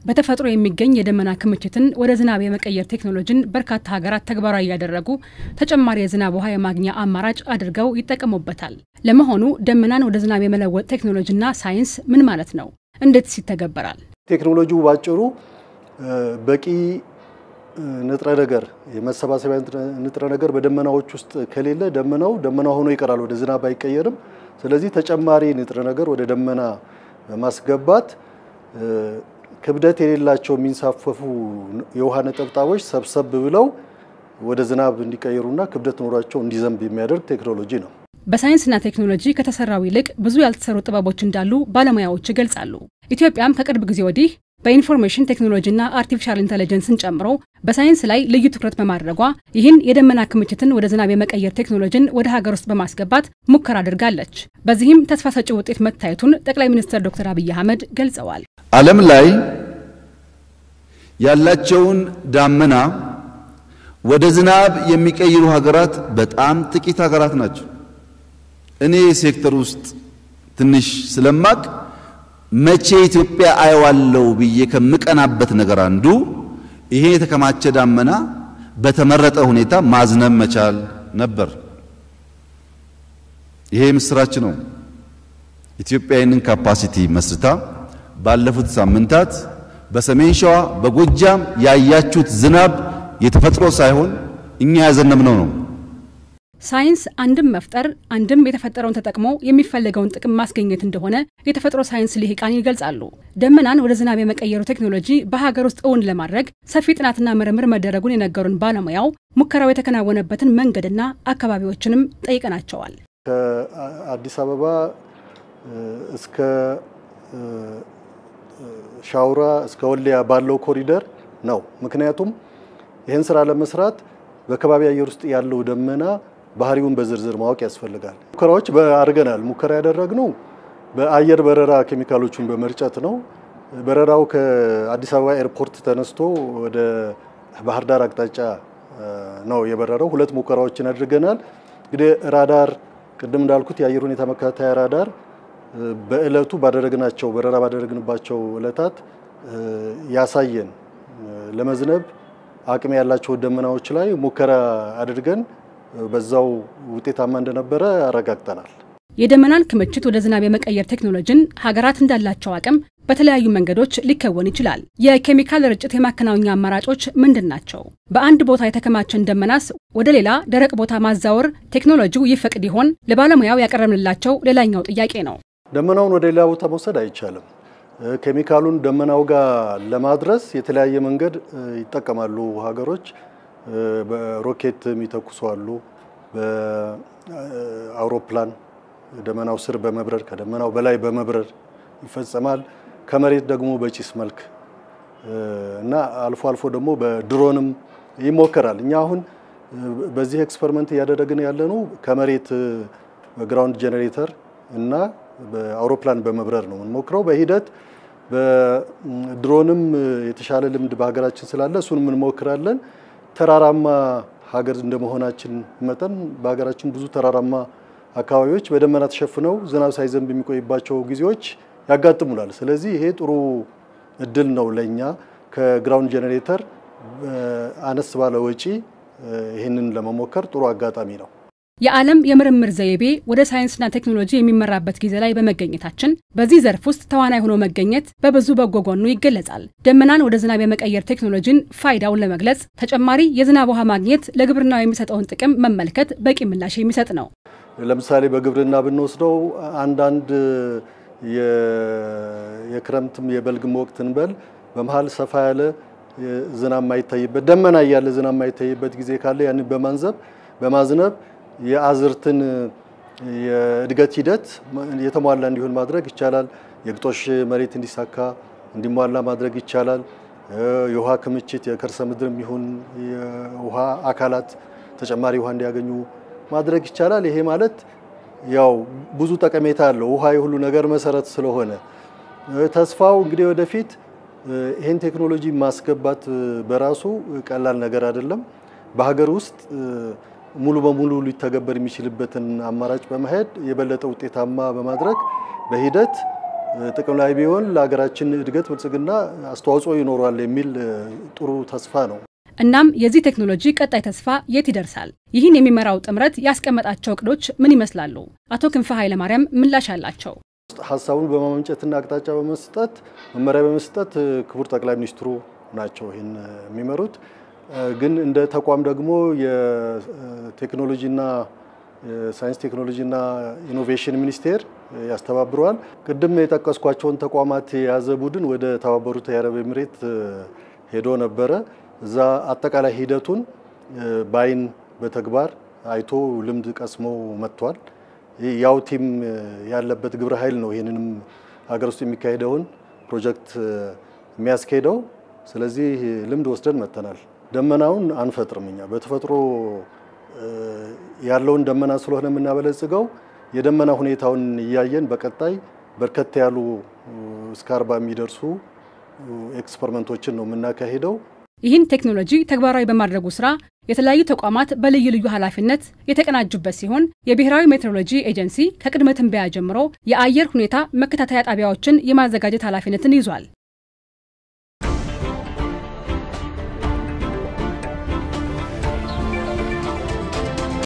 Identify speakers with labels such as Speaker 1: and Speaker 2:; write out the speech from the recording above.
Speaker 1: በተፈጥሮ የሚገኝ የደመና ክምችትን ወደ ዝናብ የመቀየር ቴክኖሎጂን በርካታ ሀገራት ተግባራዊ እያደረጉ ተጨማሪ የዝናብ ውሃ የማግኛ አማራጭ አድርገው ይጠቀሙበታል። ለመሆኑ ደመናን ወደ ዝናብ የመለወጥ ቴክኖሎጂና ሳይንስ ምን ማለት ነው? እንዴትስ ይተገበራል?
Speaker 2: ቴክኖሎጂው ባጭሩ በቂ ንጥረ ነገር የመሰባሰቢያ ንጥረ ነገር በደመናዎች ውስጥ ከሌለ ደመናው ደመና ሆኖ ይቀራል፣ ወደ ዝናብ አይቀየርም። ስለዚህ ተጨማሪ ንጥረ ነገር ወደ ደመና በማስገባት ክብደት የሌላቸው የሚንሳፈፉ የውሃ ነጠብጣቦች ሰብሰብ ብለው ወደ ዝናብ እንዲቀየሩና ክብደት ኖሯቸው እንዲዘንብ የሚያደርግ ቴክኖሎጂ ነው።
Speaker 1: በሳይንስና ቴክኖሎጂ ከተሰራው ይልቅ ብዙ ያልተሰሩ ጥበቦች እንዳሉ ባለሙያዎች ይገልጻሉ። ኢትዮጵያም ከቅርብ ጊዜ ወዲህ በኢንፎርሜሽን ቴክኖሎጂና አርቲፊሻል ኢንተለጀንስን ጨምሮ በሳይንስ ላይ ልዩ ትኩረት በማድረጓ ይህን የደመና ክምችትን ወደ ዝናብ የመቀየር ቴክኖሎጂን ወደ ሀገር ውስጥ በማስገባት ሙከራ አድርጋለች። በዚህም ተስፋ ሰጪ ውጤት መታየቱን ጠቅላይ ሚኒስትር ዶክተር አብይ አህመድ ገልጸዋል።
Speaker 3: ዓለም ላይ ያላቸውን ዳመና ወደ ዝናብ የሚቀይሩ ሀገራት በጣም ጥቂት ሀገራት ናቸው። እኔ ሴክተር ውስጥ ትንሽ ስለማቅ መቼ ኢትዮጵያ አየዋለው ብዬ ከምቀናበት ነገር አንዱ ይሄ የተከማቸ ዳመና በተመረጠ ሁኔታ ማዝነብ መቻል ነበር። ይሄ ምስራች ነው። ኢትዮጵያ ይህንን ካፓሲቲ መስርታ ባለፉት ሳምንታት በሰሜን ሸዋ በጎጃም ያያችሁት ዝናብ የተፈጥሮ ሳይሆን እኛ ያዘነብነው ነው።
Speaker 1: ሳይንስ አንድም መፍጠር አንድም የተፈጠረውን ተጠቅሞ የሚፈለገውን ጥቅም ማስገኘት እንደሆነ የተፈጥሮ ሳይንስ ልሂቃን ይገልጻሉ። ደመናን ወደ ዝናብ የመቀየሩ ቴክኖሎጂ በሀገር ውስጥ እውን ለማድረግ ሰፊ ጥናትና ምርምር መደረጉን የነገሩን ባለሙያው ሙከራው የተከናወነበትን መንገድና አካባቢዎችንም ጠይቀናቸዋል።
Speaker 2: ከአዲስ አበባ እስከ ሻውራ እስከ ወልዲያ ባለው ኮሪደር ነው። ምክንያቱም ይህን ስራ ለመስራት በከባቢ አየር ውስጥ ያለው ደመና ባህሪውን በዝርዝር ማወቅ ያስፈልጋል። ሙከራዎች አድርገናል። ሙከራ ያደረግነው በአየር በረራ ኬሚካሎቹን በመርጨት ነው። በረራው ከአዲስ አበባ ኤርፖርት ተነስቶ ወደ ባህር ዳር አቅጣጫ ነው የበረረው። ሁለት ሙከራዎችን አድርገናል። እንግዲህ ራዳር ቅድም እንዳልኩት የአየር ሁኔታ መከታተያ ራዳር በእለቱ ባደረግናቸው በረራ ባደረግንባቸው እለታት ያሳየን ለመዝነብ አቅም ያላቸው ደመናዎች ላይ ሙከራ አድርገን በዛው ውጤታማ እንደነበረ አረጋግጠናል።
Speaker 1: የደመናን ክምችት ወደ ዝናብ የመቀየር ቴክኖሎጂን ሀገራት እንዳላቸው አቅም በተለያዩ መንገዶች ሊከወን ይችላል። የኬሚካል ርጭት የማከናወኛ አማራጮች ምንድን ናቸው? በአንድ ቦታ የተከማቸን ደመናስ ወደ ሌላ ደረቅ ቦታ ማዛወር ቴክኖሎጂው ይፈቅድ ይሆን? ለባለሙያው ያቀረብንላቸው ሌላኛው ጥያቄ ነው።
Speaker 2: ደመናውን ወደ ሌላ ቦታ መውሰድ አይቻልም። ኬሚካሉን ደመናው ጋር ለማድረስ የተለያየ መንገድ ይጠቀማሉ ሀገሮች። በሮኬት የሚተኩሱ አሉ። በአውሮፕላን ደመናው ስር በመብረር ከደመናው በላይ በመብረር ይፈጸማል። ከመሬት ደግሞ በጭስ መልክ እና አልፎ አልፎ ደግሞ በድሮንም ይሞከራል። እኛ አሁን በዚህ ኤክስፐሪመንት እያደረግን ያለነው ከመሬት በግራውንድ ጄኔሬተር እና በአውሮፕላን በመብረር ነው የምንሞክረው። በሂደት በድሮንም የተሻለ ልምድ በሀገራችን ስላለ እሱን እንሞክራለን። ተራራማ ሀገር እንደመሆናችን መጠን በሀገራችን ብዙ ተራራማ አካባቢዎች በደመና ተሸፍነው ዝናብ ሳይዘንብ የሚቆይባቸው ጊዜዎች ያጋጥሙናል። ስለዚህ ይሄ ጥሩ እድል ነው ለእኛ ከግራውንድ ጄኔሬተር አነስ ባለ ወጪ ይህንን ለመሞከር ጥሩ አጋጣሚ ነው።
Speaker 1: የዓለም የምርምር ዘይቤ ወደ ሳይንስና ቴክኖሎጂ የሚመራበት ጊዜ ላይ በመገኘታችን በዚህ ዘርፍ ውስጥ ተዋናይ ሆኖ መገኘት በብዙ በጎ ጎኑ ይገለጻል። ደመናን ወደ ዝናብ የመቀየር ቴክኖሎጂን ፋይዳውን ለመግለጽ ተጨማሪ የዝናብ ውሃ ማግኘት ለግብርናው የሚሰጠውን ጥቅም መመልከት በቂ ምላሽ የሚሰጥ ነው።
Speaker 2: ለምሳሌ በግብርና ብንወስደው አንዳንድ የክረምትም የበልግም ወቅት እንበል በመሀል ሰፋ ያለ ዝናብ ማይታይበት ደመና እያለ ዝናብ ማይታይበት ጊዜ ካለ ያንን በማንዘብ በማዝነብ የአዝርትን የእድገት ሂደት የተሟላ እንዲሆን ማድረግ ይቻላል። የግጦሽ መሬት እንዲሳካ እንዲሟላ ማድረግ ይቻላል። የውሃ ክምችት የከርሰ ምድርም ይሁን የውሃ አካላት ተጨማሪ ውሃ እንዲያገኙ ማድረግ ይቻላል። ይሄ ማለት ያው ብዙ ጠቀሜታ አለው። ውሃ የሁሉ ነገር መሰረት ስለሆነ ተስፋው እንግዲህ ወደፊት ይህን ቴክኖሎጂ ማስገባት በራሱ ቀላል ነገር አይደለም። በሀገር ውስጥ ሙሉ በሙሉ ሊተገበር የሚችልበትን አማራጭ በመሄድ የበለጠ ውጤታማ በማድረግ በሂደት ጥቅም ላይ ቢሆን ለሀገራችን እድገት ብልጽግና አስተዋጽኦ ይኖረዋል የሚል ጥሩ ተስፋ ነው።
Speaker 1: እናም የዚህ ቴክኖሎጂ ቀጣይ ተስፋ የት ይደርሳል? ይህን የሚመራው ጥምረት ያስቀመጣቸው እቅዶች ምን ይመስላሉ? አቶ ክንፈ ኃይለማርያም ምላሽ አላቸው።
Speaker 2: ሀሳቡን በማመንጨትና አቅጣጫ በመስጠት መመሪያ በመስጠት ክቡር ጠቅላይ ሚኒስትሩ ናቸው ይህን የሚመሩት። ግን እንደ ተቋም ደግሞ የቴክኖሎጂና ሳይንስ ቴክኖሎጂና ኢኖቬሽን ሚኒስቴር ያስተባብረዋል። ቅድም የጠቀስኳቸውን ተቋማት የያዘ ቡድን ወደ ተባበሩት የአረብ ኤምሬት ሄዶ ነበረ። እዛ አጠቃላይ ሂደቱን በአይን በተግባር አይቶ ልምድ ቀስሞ መጥቷል። ያው ቲም ያለበት ግብረ ኃይል ነው ይህንንም ሀገር ውስጥ የሚካሄደውን ፕሮጀክት የሚያስኬደው። ስለዚህ ልምድ ወስደን መጥተናል። ደመናውን አንፈጥርም እኛ በተፈጥሮ ያለውን ደመና ስለሆነ የምናበለጽገው የደመና ሁኔታውን እያየን በቀጣይ በርከት ያሉ እስከ አርባ የሚደርሱ ኤክስፐሪመንቶችን ነው የምናካሂደው።
Speaker 1: ይህን ቴክኖሎጂ ተግባራዊ በማድረጉ ስራ የተለያዩ ተቋማት በልዩ ልዩ ኃላፊነት የተቀናጁበት ሲሆን የብሔራዊ ሜትሮሎጂ ኤጀንሲ ከቅድመ ትንበያ ጀምሮ የአየር ሁኔታ መከታተያ ጣቢያዎችን የማዘጋጀት ኃላፊነትን ይዟል።